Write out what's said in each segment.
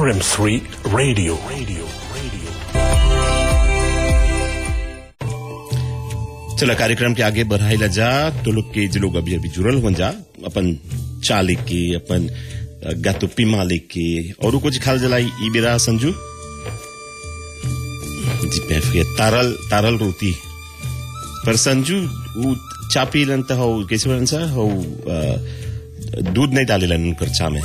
RM3 Radio. Radio. Radio. चला कार्यक्रम के आगे बढ़ाइला जा तो लोग के जो लोग अभी अभी जुड़ल हो जा अपन चा लेके अपन अ, गातो पीमा लेके और कुछ खाल जलाई ई बेरा संजू जी पैफ के तारल तारल रोटी पर संजू उ चा पीलन त हो कैसे बनन सा हो अ, दूध नहीं डालेलन उनकर चा में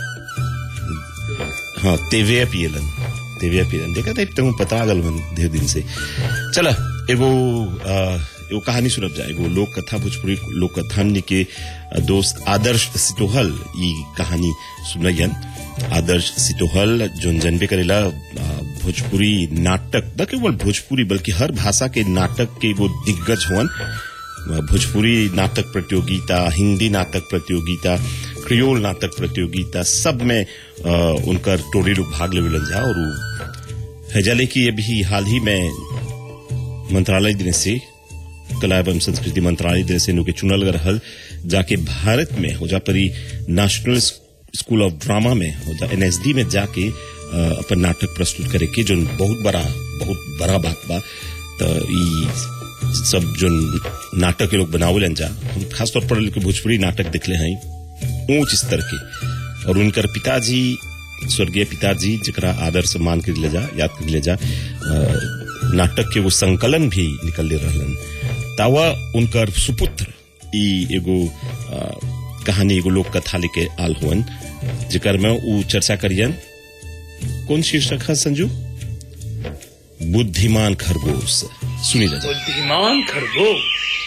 हाँ तेवे पियलन तेवे पियलन देखा था तुम पता गल मन ढेर दिन से चला एगो अ, एगो कहानी सुनब जा एगो लोक कथा भोजपुरी लोक कथा हमनी के अ, दोस्त आदर्श सिटोहल ई कहानी सुनैयन आदर्श सिटोहल जोन जनबे करेला अ, भोजपुरी नाटक न केवल भोजपुरी बल्कि हर भाषा के नाटक के एगो दिग्गज हुवन भोजपुरी नाटक प्रतियोगिता हिंदी नाटक प्रतियोगिता क्रियोल नाटक प्रतियोगिता सब में अ, उनकर टोली लोग भाग लेवल जा और उ हैजाले की अभी हाल ही में मंत्रालय दिन से कला एवं संस्कृति मंत्रालय दिन से इनके चुनल गए रहल जाके भारत में हो जा परी नेशनल स्कूल ऑफ ड्रामा में हो जा एनएसडी में जाके अ, अपन नाटक प्रस्तुत करे के जो बहुत बड़ा बहुत बड़ा बात बा तो ई सब जो नाटक के लोग बनावलन जा हम खासतौर पर लोग भोजपुरी नाटक दिखले हैं ऊंच स्तर के और उनकर पिताजी स्वर्गीय पिताजी जरा आदर सम्मान कर ले जा याद कर ले जा अ, नाटक के वो संकलन भी निकल ले रहलन तावा उनकर सुपुत्र ई एगो अ, कहानी एगो लोक कथा लेके आल हुअन जेकर में उ चर्चा करियन कौन शीर्षक है संजू बुद्धिमान खरगोश सुनी जा बुद्धिमान खरगोश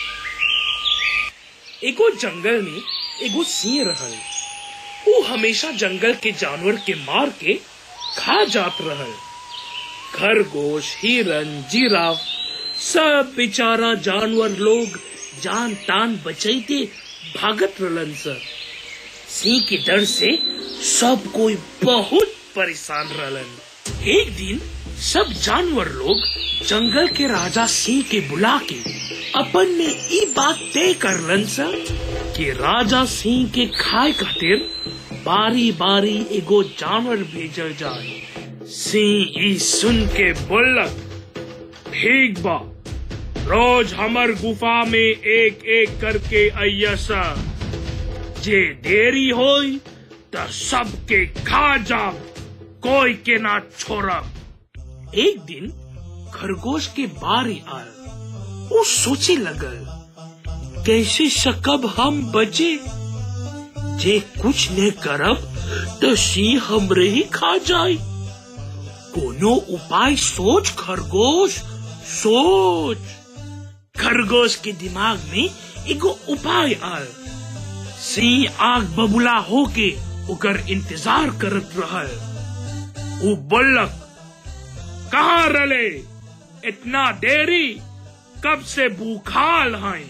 एगो जंगल में एगो सिंह रहल वो हमेशा जंगल के जानवर के मार के खा जात रहल खरगोश हिरन जिराफ सब बेचारा जानवर लोग जान तान बचैते भागत रहलन सर सिंह के डर से सब कोई बहुत परेशान रहलन एक दिन सब जानवर लोग जंगल के राजा सिंह के बुला के अपन में ई बात तय करलन सर कि राजा सिंह के खाए खातिर बारी बारी एगो जानवर भेजल जाए सिंह ई सुन के बोलक ठीक बा रोज हमर गुफा में एक एक करके अइया सर जे देरी होई त सबके खा जाब कोई के ना छोड़ब एक दिन खरगोश के बारी आल वो सोचे लगल कैसे सकब हम बचे जे कुछ न करब तो सिंह हमरे ही खा जाए कोनो उपाय सोच खरगोश सोच खरगोश के दिमाग में एगो उपाय आल सिंह आग बबुला होके ओकर इंतजार करत रहल उ बोलक कहाँ रले इतना देरी कब से भूखाल हैं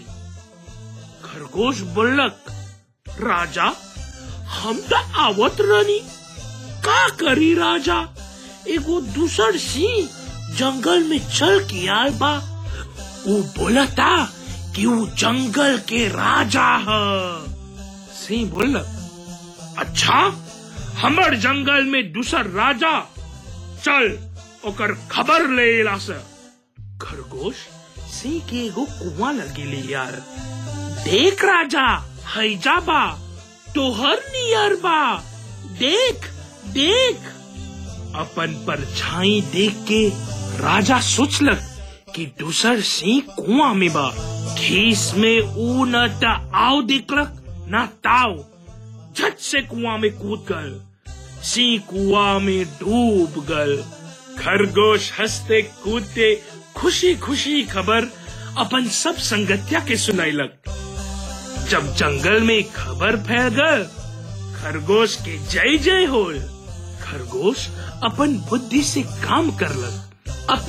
खरगोश बोलक राजा हम तो आवत रनी का करी राजा एगो दूसर सिंह जंगल में चल के आए बा वो बोलता कि वो जंगल के राजा है सिंह बोलक अच्छा हमर जंगल में दूसर राजा चल ओकर खबर ले ला से खरगोश सिंह के एगो कुआं लगेले यार देख राजा हैजा बा तोहर नियर बा देख देख अपन परछाई देख के राजा सोचलक कि दूसर सिंह कुआं में बा खीस में ऊ न त आव दिखलक न ताव झट से कुआं में कूद गल सिंह कुआं में डूब गल खरगोश हंसते कूदते खुशी खुशी खबर अपन सब संगतिया के सुनाइलक जब जंगल में खबर फैल गल खरगोश के जय जय होल खरगोश अपन बुद्धि से काम करलक